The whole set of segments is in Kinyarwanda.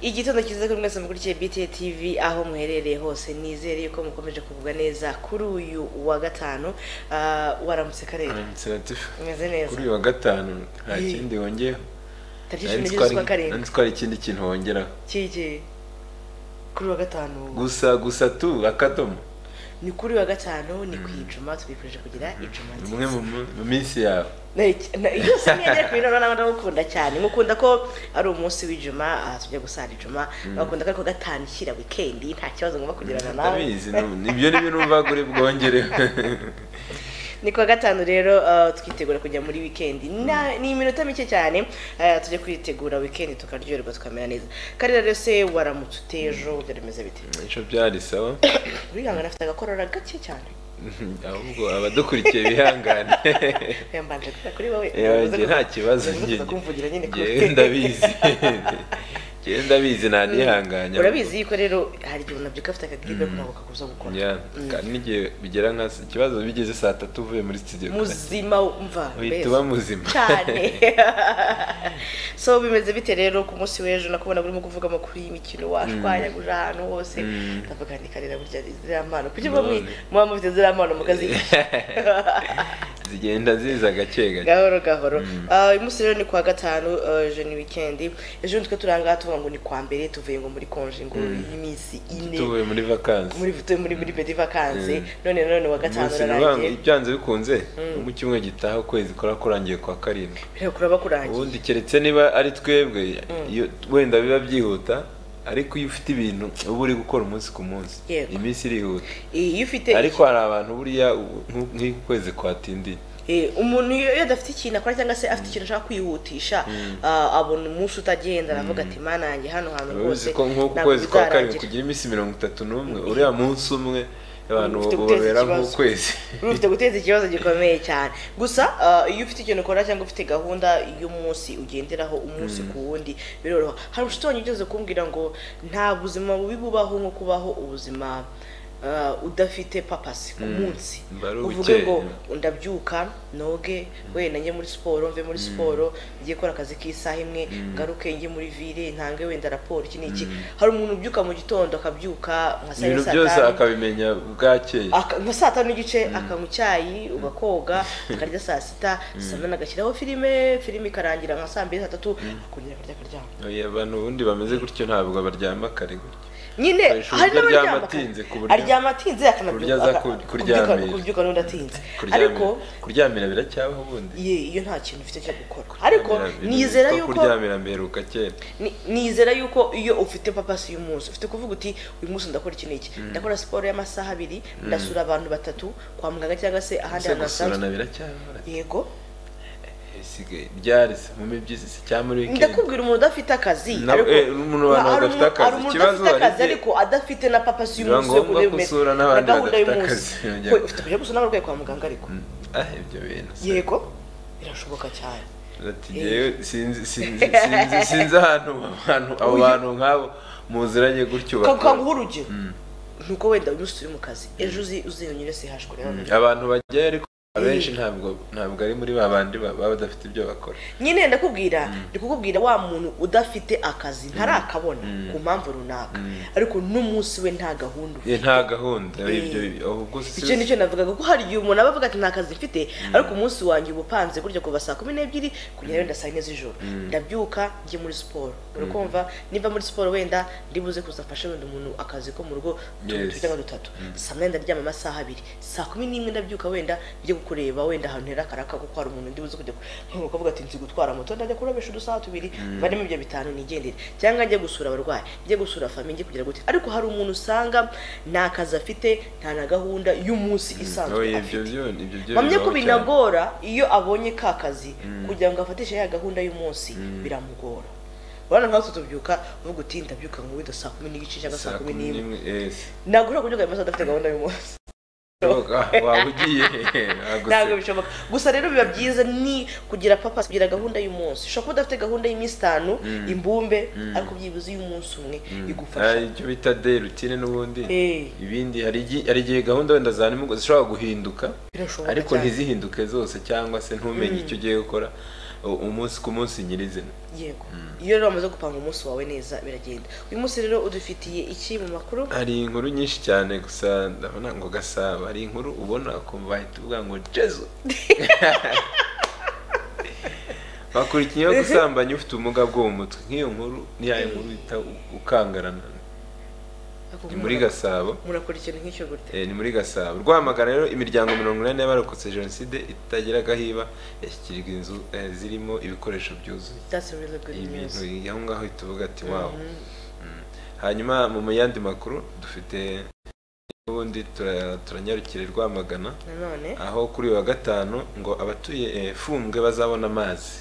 igitondo cyiza kuri mwese mukurikiye BTA TV aho muherereye hose nizere yuko mukomeje kuvugwa neza kuri uyu wa gatanu Ah, waramutse karere umeze neza kuri uyu wa gatanu nta Eh. kindi wongeyeho tariki Nari cumi nzi n'ebyiri ko hari- z'ukwa nari karindwi nzi ko hari ikindi kintu wongera kiki kuri uyu wa gatanu gusa gusa tu akadomo ni kuri uyu wa gatanu ni ku ijuma tubifurije kugira ijuma ni nziza umwe mu mu- mu minsi yawe Na- na- yose mwene ku bintu nawe ndagukunda cyane nkukunda ko ari umunsi w'ijuma aha tujya gusana ijuma bagakunda ko ari ku wa gatanu shyira wikendi nta kibazo ngomba kugirana nawe ndabizi nu- ibyo ni byo numva kuri bwongere ni kuwa gatanu rero uh, twitegura kujya muri wikendi Na- ni iminota mike cyane uh, tujye kwitegura wikendi tukaryoherwa tukamera neza karira rero se waramutse utejo mm. rimeze bite icyo byari sawa bihangana afite agakorora gake cyane ahubwo abadukurikiye bihangane oya mbanje kuvuga kuri wowe Yewe, Umaze njye nta kibazo umaze njye kumvugira nyine kuri- njyewe ndabizi njyewe ndabizi ntanihanganya urabizi yuko rero hari igihe unabyuka afite akagibe ntabwo kakuza gukora njya Mm. kandi n'igihe bigera nka ikibazo bigeze saa tatu uvuye muri studio muzima umva uhita mbese. uba muzima cyane so bimeze bite rero ku munsi w'ejo nakubona burimo kuvugamo kuri iyi mikino washwanyaguje ahantu hose Mm. ndavuga nti karera burya ziriya mpano kuki muba mwi- None. muba mufite ziriya mpano mukazigisha zigenda ziza gake gake gahoro gahoro Ah, uyu munsi rero ni kuwa gatanu ah, ejo ni wikendi ejo nitwe turi aha ngaha tuvuga ngo ni kwa mbere tuvuye ngo muri konje ngo y'iminsi ine tuvuye muri vakansi muri vutuye muri muri bedi vakansi Mm. none none wa gatanu umunsi uranga urarangiye ibyanze bikunze no mu cyumweru gitaha ukwezi kora kurangiye kwa karindwi rero kuraba kurangiye ubundi keretse niba ari twebwe iyo wenda biba byihuta ariko iyo ufite ibintu uba uri gukora umunsi ku munsi Yego. iminsi irihuta Eh, iyo ufite ariko hari abantu buriya ubu- nk- nk'ukwezi kwatindiye Eh, umuntu iyo iyo adafite ikintu akora cyangwa se afite ikintu ashaka kwihutisha ah, abona umunsi utagenda aravuga ati mana yanjye hano hantu Biba rwose bizi ko nk'uku ntabwo kwezi kwa karindwi bizarangira." kugira iminsi mirongo itatu n'umwe uriya munsi umwe abantu Ufite guteza babera ikibazo. nk'ukwezi Uri ufite guteza ikibazo gikomeye cyane gusa ah, iyo ufite ikintu ukora cyangwa ufite gahunda y'umunsi ugenderaho umunsi ku wundi biroroha hari inshuti wanjye ugeze kumbwira ngo nta buzima bubi bubaho nko kubaho ubuzima ah, udafite papasi ku munsi Mbari uvuge ngo ubukeye. ndabyuka noge wenda njye muri siporo mve muri siporo ngiye gukora akazi k'isaha imwe ngaruke njye muri vile ntange wenda raporo iki n'iki hari umuntu ubyuka mu gitondo akabyuka nka saa yine ibintu saa byose tanu, akabimenya bwakeye aka- nka saa tanu n'igice akanywa icyayi ugakoga akarya saa sita saa munani agashyiraho filime filime ikarangira nka saa mbiri saa tatu akongera akarya akaryama Oya, abantu ubundi bameze gutyo ntabwo baryama kare gutyo nyine Ukoresha hari uburyo n'abaryama aryama atinze ku buryo- aryama atinze buryo aza akanabyuka ku- kuryamira. kubyuka n'undi atinze kuryamira ariko kuryamira biracyabaho ubundi ye iyo nta kintu ufite cyo gukora ariko Kuryamira biri- nizera ko yuko kuryamira mberuka kera ni- nizera yuko iyo ufite papasi y'umunsi ufite kuvuga uti uyu munsi ndakora iki n'iki ndakora siporo y'amasaha abiri ndasura abantu batatu kwa muganga cyangwa se ahandi ese hantu gusurana hasanzwe biracyabaho yego isigaye ryari se mu mibyizi se cyangwa muri wikendi ndakubwira umuntu udafite akazi Na- ariko- eh, umuntu abantu hari badafite umuntu- hari akazi. umuntu Ikibazo udafite akazi hari igihe- ariko adafite na papasi Biba y'umunsi yo ngombwa kuremera, gusura n'abandi na gahunda badafite y'umunsi akazi. We, ufite kujya gusura n'abarwayi kwa muganga ariko ah ibyo bintu se. yego birashoboka cyane Ati, "Jyewe sinzi sinzi sinzi- sinzi ahantu ahantu abo Uyu- bantu nk'abo muziranye gutyo bakora." kanguha urugero ni uko wenda uyu munsi turi mu kazi ejo uzi uziyongere sihashwe rero abantu bajyayo ariko abenshi ntabwo ntabwo ari muri ba bandi ba- baba badafite ibyo bakora nyine ndakubwira ndi kukubwira wa muntu udafite akazi ntarakabona ku mpamvu runaka ariko n'umunsi we nta gahunda ufite Eh, nta gahunda ibyo ahubwo si- icyo nicyo navugaga ko hari igihe umuntu aba avuga ati nta kazi mfite ariko umunsi wanjye uba upanze gutya kuva saa kumi n'ebyiri kugera wenda saa yine z'ijoro ndabyuka njye muri siporo urakumva niba muri siporo wenda ndibuze kuza mfashe wenda umuntu akazi ko mu rugo tubiri Yes. cyangwa dutatu saa munani ndaryama amasaha abiri saa kumi n'imwe ndabyuka wenda njye kureba wenda ahantu hera akaraka kuko hari umuntu ndibuze kujya ku- nk'uko avuga ati nzi gutwara moto ndajya kurabisha udusaha tubiri barimo ibyo bitanu nigendere cyangwa njye gusura abarwayi njye gusura famiye njye kugira gute ariko hari umuntu usanga nta kazi afite nta na gahunda y'umunsi isanzwe Oya, ibyo afite byo ibyo byo mpamya ko bibaho cyane. binagora iyo abonye ka kazi kugira ngo afatishe ya gahunda y'umunsi biramugora urabona nkatwe tubyuka uvuga uti ndabyuka ngo wenda saa kumi n'igice cyangwa saa kumi n'imwe eh, ntabwo ushobora kubyuka amasaha adafite gahunda y'umunsi waba ugiye wagose. ntabwo bishoboka gusa rero biba byiza ni kugira papa kugira gahunda y'umunsi ushobora kuba udafite gahunda y'iminsi itanu imbumbe ariko byibuze iy'umunsi umwe Ah, igufasha icyo bita de rutine n'ubundi Eh. ibindi hari igi- hari igihe gahunda wenda za nimugoroba zishobora guhinduka Birashoboka ariko cyane. ntizihinduke zose cyangwa se ntumenye icyo ugiye gukora u- umunsi ku munsi nyirizina yego iyo rero wamaze gupanga umunsi wawe neza biragenda uyu munsi rero udufitiye iki mu makuru hari inkuru nyinshi cyane gusa ndabona ngo gasaba hari inkuru ubona ukumva bahita uvuga ngo jezu bakurikiyeho gusambanya ufite ubumuga bwo mu mutwe nk'iyo nkuru ni ya nkuru bita u- ukangarana ni muri gasabo murakora ikintu nk'icyo gute Eh, ni muri gasabo rwamagana rero imiryango mirongo inani y'abarokotse jenoside itagira agahiba yashyikirijwe inzu eh, zirimo ibikoresho byuzuye that's a really good news ibintu aho ngaho uhita uvuga ati wawo Mm. hanyuma mu yandi makuru dufite ubundi tura- turanyarukira i rwamagana nanone aho kuri uyu wa gatanu ngo abatuye eh, fumbwe bazabona amazi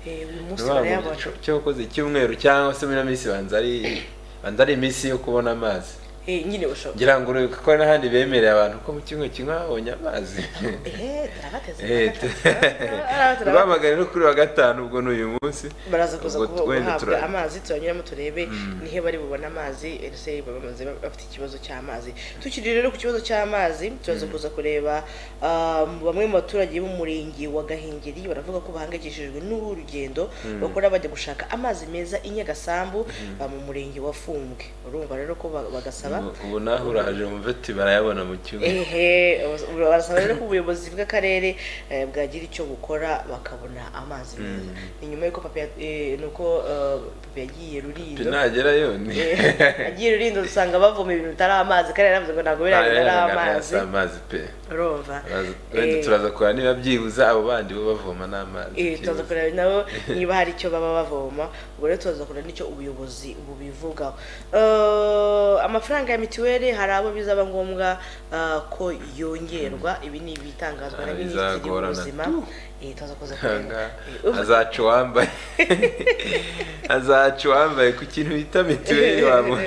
eh, uyu munsi barayabona cyakoze icyumweru cyangwa se muri ino minsi banza ari banza ari iminsi yo kubona amazi Eh, nyine ushobora ngira ngo uri- kuko n'ahandi bemereye abantu ko mu cyumweru kimwe babonye amazi ehe turabateze Eh, turabateze. rwamagana rero kuri uyu wa gatanu ubwo ni uyu munsi baraza kuza Ubwo kuba- wenda guhabwa tura- amazi turanyuramo turebe nihe bari bubone amazi ese baba bamaze ba- bafite ikibazo cy'amazi tukiri rero ku kibazo cy'amazi turaza kuza kureba um, bamwe mu baturage b'umurenge wa gahengeri baravuga ko bahangayikishijwe n'urugendo bakora bajya gushaka amazi meza i nyagasambu uh, mu murenge wa fumbwe urumva rero ko ba- bagasaba ubu naho uraje wumva ati barayabona mu cyumweru ehe barasaba rero ko ubuyobozi bw'akarere eh, bwagira icyo bukora bakabona amazi meza ni nyuma y'uko papa ya- eh, ni uko eh, papa yagiye rurindo nagerayo ni Eh, agiye rurindo dusanga bavoma ibintu bitari amazi kandi yaravuze ngo ntabwo biriya bintu ari amazi si amazi pe urumva Turaza- wenda Eh, turaza kureba niba byibuze abo bandi bo bavoma n'amazi eh, turaza byibuze. kureba nabo niba hari icyo baba bavoma ubwo rero turaza kureba n'icyo ubuyobozi bubivugaho Eh, amafaranga ya mituweli hari abo bizaba ngombwa eh, ko yongerwa ibi ni ibitangazwa na Ah, minisitiri bizagorana w'ubuzima tu. Eh, turaza kuza kureba Aha, Eh, ubu- azaca uwambaye azaca uwambaye ku kintu bita mituweli wamu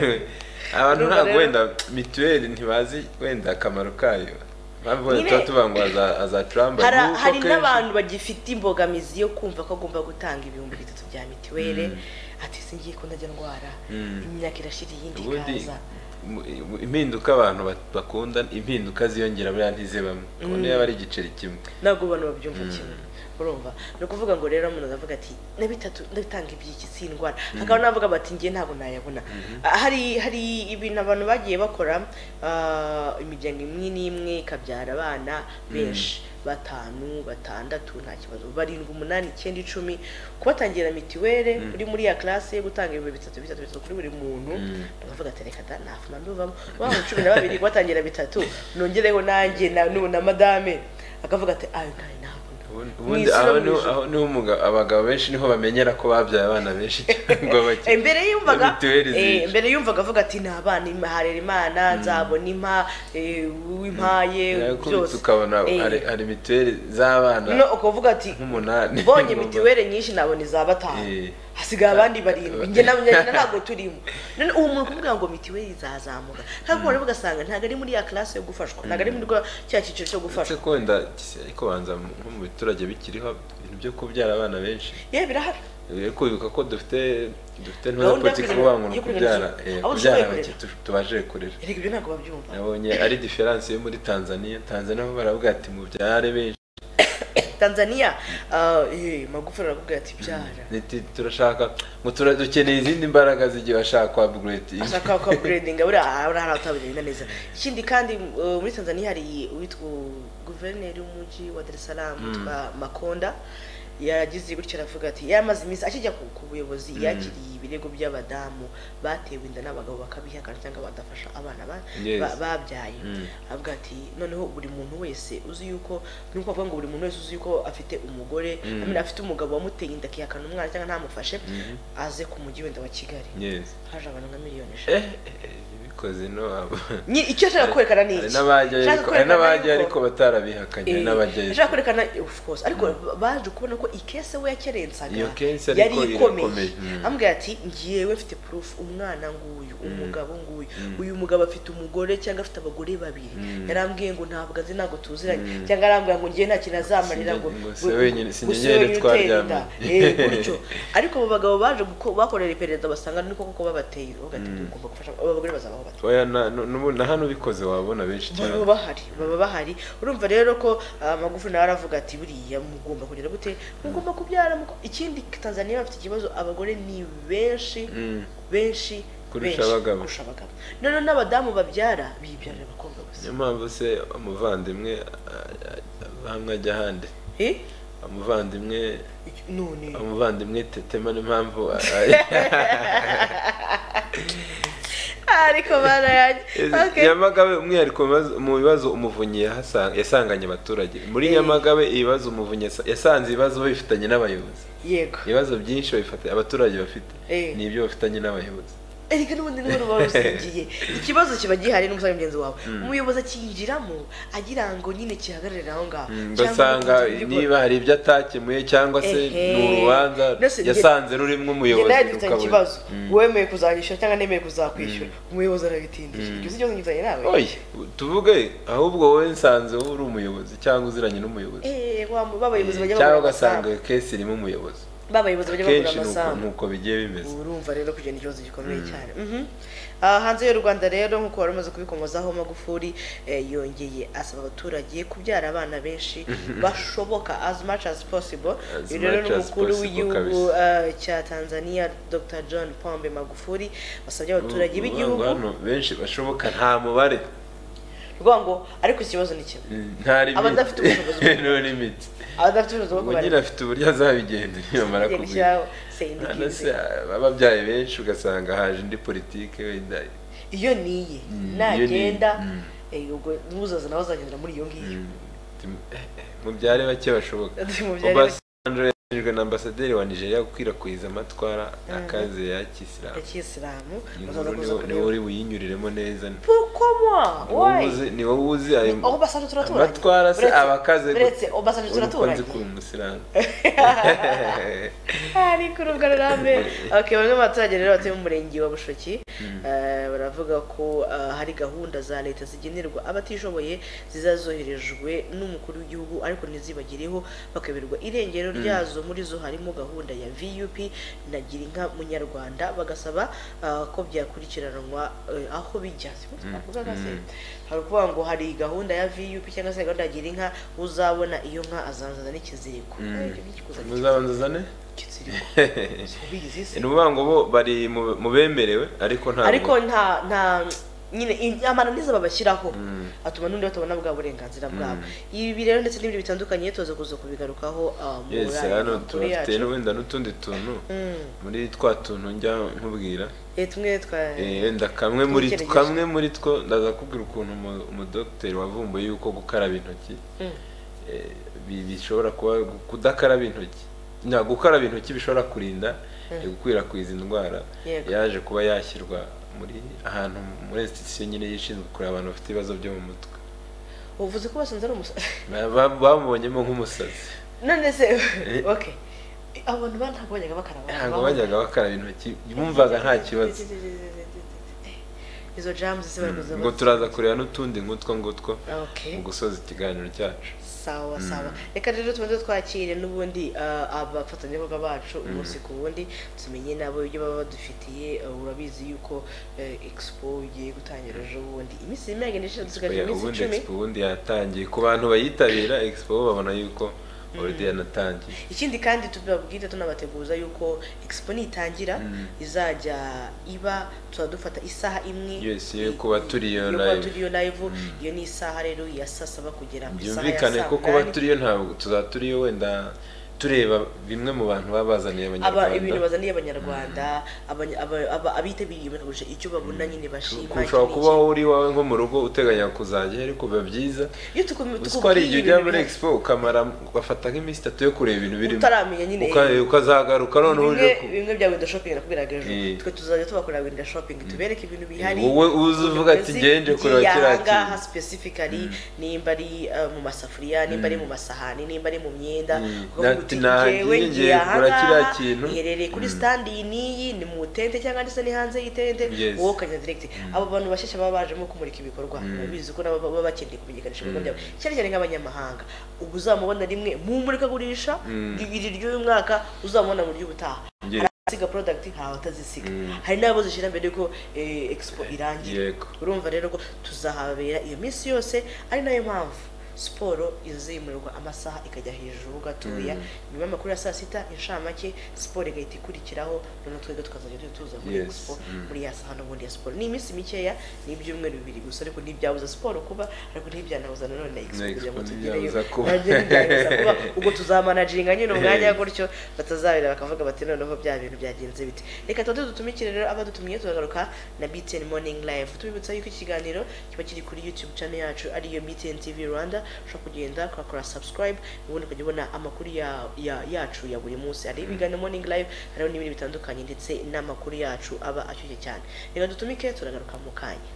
abantu Urumva ntabwo rero- wenda mituweli ntibazi wenda akamaro kayo mpamvu wenda Nyine- tuba tuvuga ngo aza- azaca uwambaye Hari- kuko hari kenshi- n'abantu bagifite imbogamizi yo kumva ko agomba gutanga ibihumbi bitatu bya mituweli ati "Si ngiye ko ndajya ndwara imyaka irashira iyindi ubundi ikaza mu- mu- impinduka abantu bat- bakunda impinduka ziyongera buriya ntizibamo kubona yaba ari igiceri kimwe ntabwo abantu babyumva kimwe urumva ni ukuvuga ngo rero umuntu aravuga ati na bitatu ndatanga iby'iki si indwara hakaba n'abavuga bati ngiye ntabwo nayabona Ah, hari hari ibintu abantu bagiye bakora ah, imiryango imwe n'imwe ikabyara abana benshi batanu batandatu nta kibazo barindwi umunani icyenda icumi kubatangira mituweli uri muri ya classe yo gutanga ibihumbi bitatu bitatu bitatu kuri buri muntu bakavuga ati reka da ntafuma mbivamo waba cumi na babiri kubatangira bitatu nongereho nanjye na- n'ubu na madame akavuga ati ayo ntayo ntabona Ubundi- Mu ubundi isi no aho mu niho ijuru." aho niho umugabo- abagabo benshi niho bamenyera ko babyaye abana benshi cyangwa bake Eh, mbere yumvaga mituweli eh, zije. mbere yumvaga avuga ati nta bana Im- harera imana nzabona impa eh, uwimpaye kubitsa byose ukabona Eh, hari hari mituweli z'abana no ukavuga ati nk'umunani mbonye mituweli nyinshi nabona iza batanu Eh. hasigaye abandi barindwi njye na njye na ntabwo turimo none uwo muntu kuvuga ngo mituweli izazamuka ntabwo wari ugasanga ntabwo ari muri ya classe yo gufashwa ntabwo ari muri rwa- cya cyiciro cyo Uretse gufashwa ko wenda gise- ariko banza mu- nko mu biturage bikiriho ibintu byo kubyara abana benshi yewe birahari rero wibuka ko dufite dufite Gahunda ntuza yo politiki kurera- kuvuga ngo ni yo kurera ukubyara izuba. eh, Abo kubyara dushoboye bake tu- tubashije kurera erega ibyo ntabwo babyumva nabonye ari diferanse yo muri tanzania tanzania bo baravuga ati mubyare benshi tanzania ah, eh, magufuli arakubwira ati byara Ati, turashaka ngo tura- dukeneye izindi mbaraga zigiye bashaka kwa upgrade ashaka ko buredinga buriya hari abatabirinda neza ikindi kandi uh, muri tanzania hari uwitwa guverineri w'umujyi wa dar es salaam witwa makonda yagize gutya aravuga ati yamaze iminsi akijya ku, ku buyobozi yakiriye ibirego by'abadamu batewe inda n'abagabo bakabihakana cyangwa badafasha abana ba, Yes. ba, babyaye avuga ati noneho buri muntu wese uzi yuko nuko avuga ngo buri muntu wese uzi yuko afite umugore I mean, afite umugabo wamuteye inda akihakana umwana cyangwa ntamufashe aze ku mujyi wenda wa kigali yes haje abantu nka miliyoni eshatu eh eh, bikoze no abo Nyi- icyo ashaka kwerekana ni hari iki n'abajyayo Ashaka ariko- hari n'abajyayo kwerekana ariko batarabihakanye hari Eh, n'abajyayo ashaka kwerekana of course ariko ba- baje kubona ko ikese we yakerensaga Iyo kese yari ariko ikomeye irakomeye. Mm. ambwira ati ngiyewe mfite proof umwana nguyu umugabo nguyu uyu mugabo afite umugore cyangwa afite abagore babiri yarambwiye ngo ntabwo azi ntabwo tuziranye cyangwa arambwira ngo ngiye nta kintu azamarira ngo Sinjye- ngo si ngo- wenyine- sinjye ngo si njyewe wenyine utera inda. twaryamye. Eh, gutyo ariko abo bagabo baje guko- bakorera iperereza basanga ni koko babateye bavuga ati, "Ugomba gufasha abo bagore bazabaho bato oya na- nu- nu- na hano ubikoze wabona benshi baba cyane bahari baba bahari urumva rero ko amagufa nawe aravuga ati buriya mugomba kugira gute mugomba kubyara muko-" ikindi tanzaniya bafite ikibazo abagore ni benshi Mm. benshi Kurusha benshi abagabo. kurusha abagabo noneho n'abadamu babyara bibyarira abakobwa gusa niyo mpamvu se umuvandimwe a- a- a- hamwe ajya ahandi Eh? umuvandimwe none umuvandimwe tetema n'impamvu ariko bana yanjye Okay. nyamagabe umwihariko mu bibazo- mu bibazo umuvunyi yahasa- yasanganye abaturage muri nyamagabe ibibazo umuvunyi yasa- yasanze ibibazo babifitanye n'abayobozi yego ibibazo byinshi babifata abaturage bafite Eh. ni ibyo bafitanye n'abayobozi erega n'ubundi niwe ruba rusingiye ikibazo kiba gihari n'umusaza mugenzi wawe umuyobozi akiyinjiramo agira ngo nyine kihagararire aho ngaho Mm, Cyangwa ugasanga urutoki rw'ibigori. niba hari ibyo atakemuye cyangwa se Ehe. ni urubanza Mbese njye- yasanze rurimo Njye umuyobozi nawe dufitanye rukabura. ikibazo Mm. wemeye kuzanyishyura cyangwa nemeye kuzakwishyura umuyobozi arabitindije Mm. ibyo si ikibazo ngifitanye nawe oye tuvuge ahubwo wowe nsanze wowe uri umuyobozi cyangwa uziranye n'umuyobozi Eh, wa mu- b'abayobozi bajya cyangwa bagura ugasanga amasambu iyo kesi irimo umuyobozi b'abayobozi bajya bagura kenshi ni uko- amasambu ni uko bigiye bimeze urumva rero kugenda ikibazo gikomeye cyane Mhm. Ah, hanze y'u rwanda rero nk'uko wari umaze kubikomozaho magufuri eh, yongeye asaba abaturage kubyara abana benshi bashoboka as much as possible As Uyu rero much ni as umukuru possible w'igihugu kabisa. ah, cya tanzania dr john pombe magufuri wasabye abaturage Ubu- b'igihugu ubu hano benshi bashoboka nta mubare rwa ngo ariko ikibazo ni kimwe Mm, nta Abadafite ubushobozi bwo- limiti no limit abadafite ubushobozi bwo ubu kubara nyine afite uburyo azabigenda nibamara Igihano kugwira cyabo, sendika Hano se izi. ababyaye benshi ugasanga haje indi politike wenda iyo niye Mm, iyo niye. nagenda Mm. eh, ubwo n'uzaza nawe azagendera muri iyo ngiyo Mm, tim- eh, eh, mubyare bake bashoboka Mubyare bake. obasanjo yajejwe na ambasaderi wa nigeria gukwirakwiza amatwara akaze ya kisilamu ya kisilamu Iyi bazaza nkuru kuza niwo- niwo kureba uri buyinyuriremo neza pourquoi Niwo moi why uzi- niwo uzi ayo aho basanzwe turaturanye amatwara se Uretse- aba akaze uretse gute? Obasanjo Uri uko nzi turaturanye ko uri umusilamu ari kuri ubwo rurambe okay bamwe mu baturage rero batuye mu murenge wa bushoki eh, baravuga ko eh, hari gahunda za leta zigenerwa abatishoboye zizazoherejwe n'umukuru w'igihugu ariko ntizibagireho bakeberwa irengero ryazo muri zo harimo gahunda ya vup na girinka munyarwanda bagasaba eh, ko byakurikiranwa eh, aho bijya siko twavugaga se hari ukuvuga ngo hari gahunda ya vup cyangwa se gahunda ya girinka uzabona iyo nka azanzaza n'ikiziriko Mm. Eh, ibyo bikikuzanisha muzabanza uzane ikiziriko Ubizi se? ni ukuvuga ngo bo bari mu mu bemerewe ariko nta ariko nta nta nyine in- amananiza babashyiraho atuma n'undi batabona bwa burenganzira bwabo ibi rero ndetse n'ibindi bitandukanye tuza kuza kubigarukaho ah, mu yesi yandi hano makuru tubafite yacu. wenda n'utundi tuntu Mm. muri twa tuntu njya nkubwira Eh, tumwe twa Eh, wenda kamwe muri Twitegereje. kamwe muri two ndaza kubwira ukuntu umu- umudogiteri wavumbuye yuko gukaraba intoki Mm. eh, bi- bishobora kuba kudakaraba intoki nta gukaraba intoki bishobora kurinda eh, gukwirakwiza indwara Yego. yaje kuba yashyirwa muri ahantu muri institution nyine yishinzwe kureba abantu bafite ibibazo byo mu mutwe uvuze ko basanze ari umusazi Ba- ba- bamubonyemo nk'umusazi none se okay abo bantu ba- ntabwo bajyaga bakaraba ntabwo babaho. bajyaga bakaraba intoki bumvaga nta kibazo izo jamu zise barakuza ngo turaza kureba n'utundi nk'utwo ngutwo okay mu gusoza ikiganiro cyacu sawa sawa reka rero tubanze twakire n'ubundi ah, abafatanyabikorwa bacu umunsi ku wundi tumenye nabo ibyo baba badufitiye ah, urabizi yuko eh, expo igiye gutangira ejo bundi iminsi irimo iragenda ishira dusigaje Oya, iminsi ubundi icumi expo ubundi yatangiye ku bantu bayitabira expo babona yuko already yanatangiye ikindi kandi tubabwire tunabateguza yuko expo nitangira izajya iba tuzaba dufata isaha imwe Yes, yo kuba turi iyo yo kuba live. turi iyo live iyo ni isaha rero ya saa saba kugera ku isaha ya byumvikane saa ko kuba munani. turiyo ntabwo tuzaba turiyo wenda tureba bimwe mu bantu baba bazaniye aba abanyarwanda ibintu bazaniye abanyarwanda aba- aba- aba- abitabiriye bakagurisha icyo babona nyine bashima kurushaho iki kuba n'iki. uri iwawe nko mu rugo uteganya kuzajya ariko biba byiza iyo tuku- uzi ko hari igihe ibintu ujya muri bimwe expo ukamara ugafata nk'iminsi itatu yo kureba ibintu birimo Utaramenya nyine. Uka- ukazagaruka noneho uje bimwe ku bimwe bya window shopping nakubwiraga ejo Eh. twe tuzajya tubakora window shopping tubereke ibintu bihari wowe uze uvuga ati Uzi ngenje kureba igihe kiriya ahangaha kintu. specifically nimba ari eh, mu masafuriya nimba ari mu masahani nimba ari mu myenda Mm. ukavuga Ati, uti, "Nagiye ngiye "Njyewe ngiye kugura kiriya ahangaha, kintu." iherereye kuri standi iyi n'iyi ni mu itente cyangwa ndetse ni hanze y'itente Yes. wowe ukajya direct abo bantu bashyashya baba bajemo kumurika ibikorwa urabizi ko nabo baba bakeneye kumenyekanisha ibikorwa byabo cyane cyane nk'abanyamahanga ubwo uzamubona rimwe mu murikagurisha Mm. iri ry'uyu mwaka uzamubona mu ry'ubutaha Yes. siga product ntawe atazisiga Mm. hari n'abo zishyira mbere yuko eh, expo irangira yego urumva rero ko tuzahabera iyo minsi yose ari nayo mpamvu siporo izimurirwa amasaha ikajya hejuru gatoya nyuma y'amakuru ya saa sita inshamake siporo igahita ikurikiraho noneho twebwe tukazajya duhita tuza muri Yes. expo Mm. muri ya saha n'ubundi ya siporo ni iminsi mikeya ni ibyumweru bibiri gusa ariko ntibyabuza siporo kuba ariko ntibyanabuza nanone na expo Na Expo kugira ngo tugereyo ntibyabuza kuba. nabyo ntibyabuza kuba ubwo tuzamanaginga nyine umwanya gutyo batazabera bakavuga bati noneho bya bintu byagenze bite reka tuba tudutumikire rero abadutumiye turagaruka na BTN Morning Live tubibutsa yuko iki kiganiro kiba kiri kuri YouTube channel yacu ariyo BTN TV Rwanda ushobora kugenda ukakora subscribe ubundi ukajya ubona amakuru ya- ya- yacu ya buri munsi hari ibiganiro Morning Live hariho n'ibindi bitandukanye ndetse n'amakuru yacu aba ashyushye cyane reka dutumike turagaruka mu kanya